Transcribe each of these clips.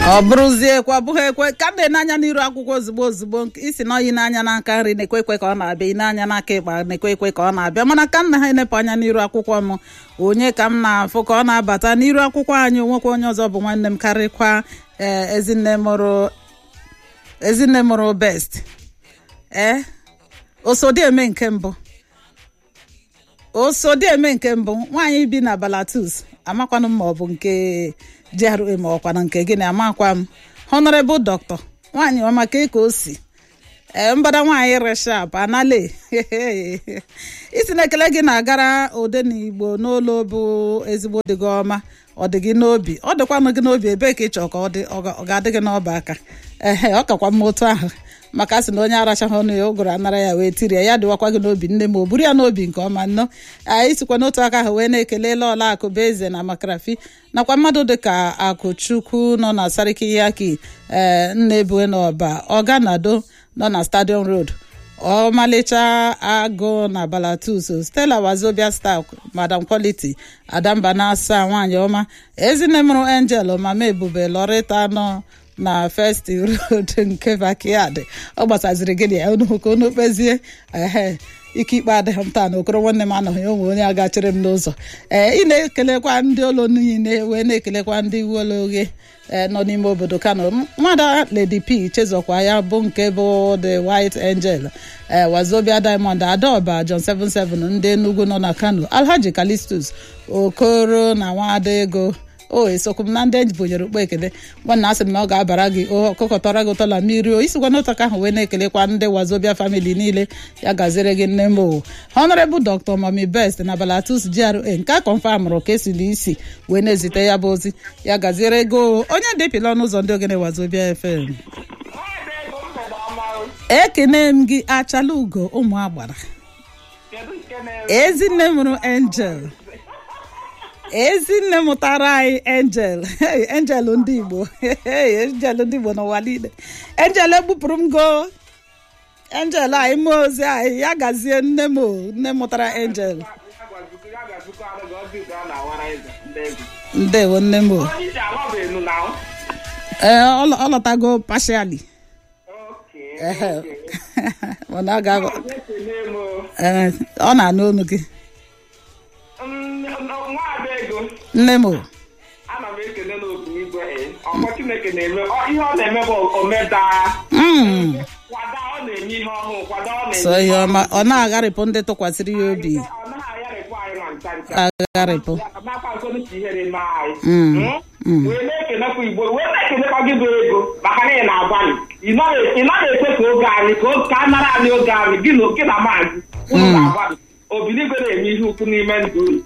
ọ bụrụzie kwa bụghị ekwe ka m na-enanya n'iru akwụkwọ ozugbo ozugbo isi na oyi n'anya n'aka nri na-ekwe ekwe ka ọ na-abịa ịnanya n'aka ịkpa na-ekwe ekwe ka ọ na-abịa mana ka m na ha enepụ anya n'iru akwụkwọ m onye ka m na-afụ ka ọ na-abata n'iru akwụkwọ anyị nwekwa onye ọzọ bụ nwanne m karịkwa ee ezinne mụrụ ezinne mụrụ best ee osodieme nke mbụ osodieme nke mbụ nwaanyị bi na balatus amakwanụ m ma ọ bụ nke GRA ma ọkwana nke gịnị amakwa m honorable doctor nwaanyị ọma ka ka o si ee mbada nwaanyị reshap anale isi na ekele gị na-agara odenigbo n'ụlọ bụ ezigbo dị gị ọma ọ dị gị n'obi ọ dịkwanụ gị n'obi ebee ka ị chọọ ka ọ dị ọ ga-adị gị n'ọba aka ehe ọ kakwa mma otu ahụ maka a sị na onye arachaghị ọnụ ya ụgụrụ anara ya wee tirie ya dịwakwa gị n'obi nne m o buru ya n'obi nke ọma nnọọ anyị sikwa n'otu aka ahụ wee na-ekelela ọla akụ bụ eze na makrafi nakwa mmadụ dịka akụchukwu nọ na sariki yaki ee nna ebue n'ọba ọganado nọ na stadium road ọmalịcha agụ na balatus stella wazobia star madam quality adamba na-asa nwaanyị ọma ezinne mụrụ angel mama ebube lọrịta nọ na first road nke backyard ọ gbasaziri gịnị ya unu ka unu kpezie ehe ike ikpe adịghị m taa na okoro nwanne m anọghị onwe onye agachiri m n'ụzọ ee ị na-ekelekwa ndị ụlọ niile wee na-ekelekwa ndị uweolu oghe nọ n'ime obodo kano nwada lady p chezọkwa ya bụ nke bụ the white angel ee wazobia diamond adaọba john 77 ndị enugwu nọ na kano alhaji calistus okoro na nwada ego o esokwu m na ndị enyi bụnyere ukpo ekele nwanna asị m na ọ ga-abara gị ọkụkọtara gị ụtọ na mmiri o isikwa n'ụtọ ka ahụ wee na-ekelekwa ndị wazobia famili niile ya gaziri gị nne m o honorable dr mami best na balatus gra nke a kọnfamụrụ ka esili isi wee na-ezite ya bụ ozi ya gaziere ego onye depịla ọnụ ụzọ ndị ogene wazobia fm ekene m gị achala ugo ụmụ agbara ezinne mụrụ angel ezinne mụtara anyị angel angel ndị igbo angel ndị igbo n'ụwa niile angel egbupụrụ m go angel anyị mee ozi anyị ya gazie nne m nne mụtara angel ndewo nne m ee ọ lọtago partially ọ na-anụ olu gị nne m ana m ekele n'otu igwe ọkpọ chineke na-eme ihe ọ na-eme bụ omeda kwada ọ na-eme ihe ọhụụ kwada ọ na-eme so ihe ọma ọ na-agharịpụ ndị tụkwasịrị ya obi ọ naghị agharịpụ anyị ma ncha ncha agharịpụ nakwa nkonu ka ihere mee anyị wee na-ekelekwa igbo wee na-ekelekwa gị bụ ego maka na ị na-agbalị ị naghị ekwe ka oge anyị ka a nara anyị oge anyị gị na maazị unu na-agbalị obiligwe na-eme ihe ukwu n'ime ndụ unu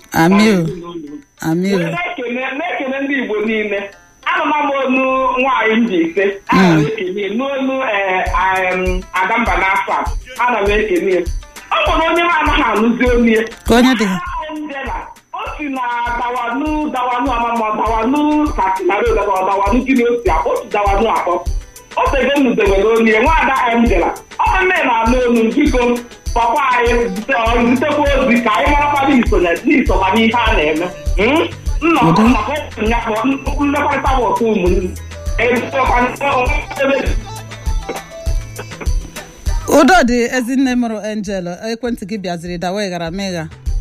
na-ekele ndị igbo niile anụma m onu nwaanyị mba ise ana m ekele n'onu adamba n'afọ a ana m ekele ọ nwere onye m anaghị anụzi onye ka onye dị o si na dawanu dawanu amama dawanu katina road ọ dawanu gịnị osi akpọ otu dawanu akpọ o tego m dewere onye nwaada angela ọ bụ nne na-anụ onu biko papa anyị zitekwa ozi ka anyị marakwana n'isokwa n'ihe a na-eme nnọkọ maka ya bụ mmekọrịta bụ otu ụmụnne udo dị ezinne mụrụ angel ekwentị gị bịaziri dawa ịghara megha